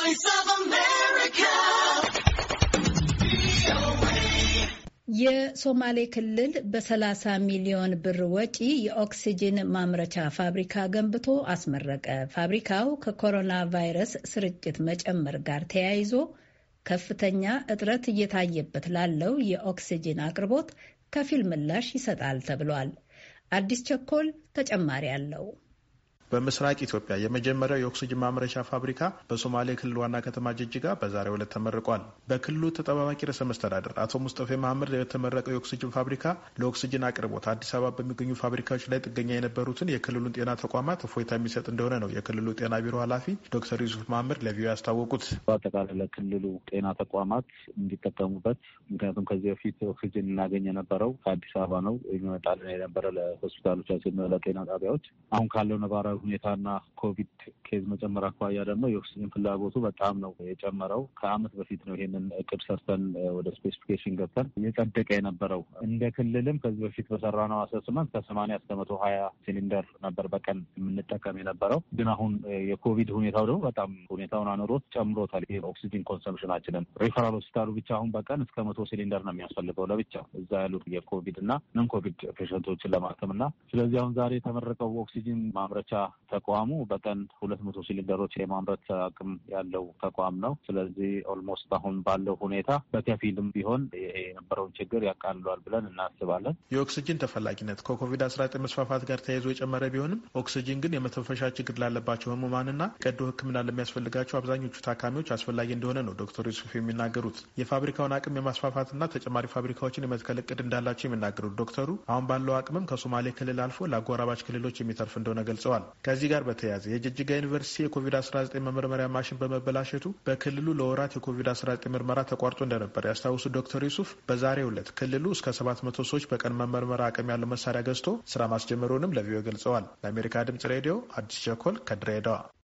Voice of America. የሶማሌ ክልል በ30 ሚሊዮን ብር ወጪ የኦክሲጅን ማምረቻ ፋብሪካ ገንብቶ አስመረቀ። ፋብሪካው ከኮሮና ቫይረስ ስርጭት መጨመር ጋር ተያይዞ ከፍተኛ እጥረት እየታየበት ላለው የኦክሲጅን አቅርቦት ከፊል ምላሽ ይሰጣል ተብሏል። አዲስ ቸኮል ተጨማሪ አለው። በምስራቅ ኢትዮጵያ የመጀመሪያው የኦክስጅን ማምረቻ ፋብሪካ በሶማሌ ክልል ዋና ከተማ ጅጅጋ በዛሬው ዕለት ተመርቋል። በክልሉ ተጠባባቂ ርዕሰ መስተዳደር አቶ ሙስጠፌ መሀመድ የተመረቀው የኦክስጅን ፋብሪካ ለኦክስጅን አቅርቦት አዲስ አበባ በሚገኙ ፋብሪካዎች ላይ ጥገኛ የነበሩትን የክልሉን ጤና ተቋማት እፎይታ የሚሰጥ እንደሆነ ነው የክልሉ ጤና ቢሮ ኃላፊ ዶክተር ዩሱፍ መሀመድ ለቪዮ ያስታወቁት። በአጠቃላይ ለክልሉ ጤና ተቋማት እንዲጠቀሙበት ምክንያቱም ከዚህ በፊት ኦክስጅን እናገኝ የነበረው ከአዲስ አበባ ነው የሚመጣልን የነበረ ለሆስፒታሎቻችን፣ ለጤና ጣቢያዎች አሁን ካለው ነባራዊ ሁኔታና ኮቪድ ኬዝ መጨመር አኳያ ደግሞ የኦክሲጅን ፍላጎቱ በጣም ነው የጨመረው። ከአመት በፊት ነው ይሄንን እቅድ ሰርተን ወደ ስፔሲፊኬሽን ገብተን እየጸደቀ የነበረው። እንደ ክልልም ከዚህ በፊት በሰራነው አሰስመንት ከሰማንያ እስከ መቶ ሀያ ሲሊንደር ነበር በቀን የምንጠቀም የነበረው። ግን አሁን የኮቪድ ሁኔታው ደግሞ በጣም ሁኔታውን አኑሮት ጨምሮታል። ይሄ ኦክሲጅን ኮንሰምሽናችንን ሪፈራል ሆስፒታሉ ብቻ አሁን በቀን እስከ መቶ ሲሊንደር ነው የሚያስፈልገው ለብቻ እዛ ያሉት የኮቪድ እና ነን ኮቪድ ፔሸንቶችን ለማከም እና ስለዚህ አሁን ዛሬ የተመረቀው ኦክሲጅን ማምረቻ ተቋሙ በቀን ሁለት መቶ ሲሊንደሮች የማምረት አቅም ያለው ተቋም ነው። ስለዚህ ኦልሞስት አሁን ባለው ሁኔታ በከፊልም ቢሆን የነበረውን ችግር ያቃልሏል ብለን እናስባለን። የኦክስጅን ተፈላጊነት ከኮቪድ አስራ ዘጠኝ መስፋፋት ጋር ተያይዞ የጨመረ ቢሆንም ኦክስጅን ግን የመተንፈሻ ችግር ላለባቸው ህሙማንና ቀዶ ሕክምና ለሚያስፈልጋቸው አብዛኞቹ ታካሚዎች አስፈላጊ እንደሆነ ነው ዶክተር ዩሱፍ የሚናገሩት። የፋብሪካውን አቅም የማስፋፋትና ተጨማሪ ፋብሪካዎችን የመትከል እቅድ እንዳላቸው የሚናገሩት ዶክተሩ አሁን ባለው አቅምም ከሶማሌ ክልል አልፎ ለአጎራባች ክልሎች የሚተርፍ እንደሆነ ገልጸዋል። ከዚህ ጋር በተያያዘ የጅጅጋ ዩኒቨርሲቲ የኮቪድ-19 መመርመሪያ ማሽን በመበላሸቱ በክልሉ ለወራት የኮቪድ-19 ምርመራ ተቋርጦ እንደነበር ያስታውሱ ዶክተር ዩሱፍ በዛሬው ዕለት ክልሉ እስከ 700 ሰዎች በቀን መመርመራ አቅም ያለው መሳሪያ ገዝቶ ስራ ማስጀመሩንም ለቪዮ ገልጸዋል። ለአሜሪካ ድምጽ ሬዲዮ አዲስ ቸኮል ከድሬዳዋ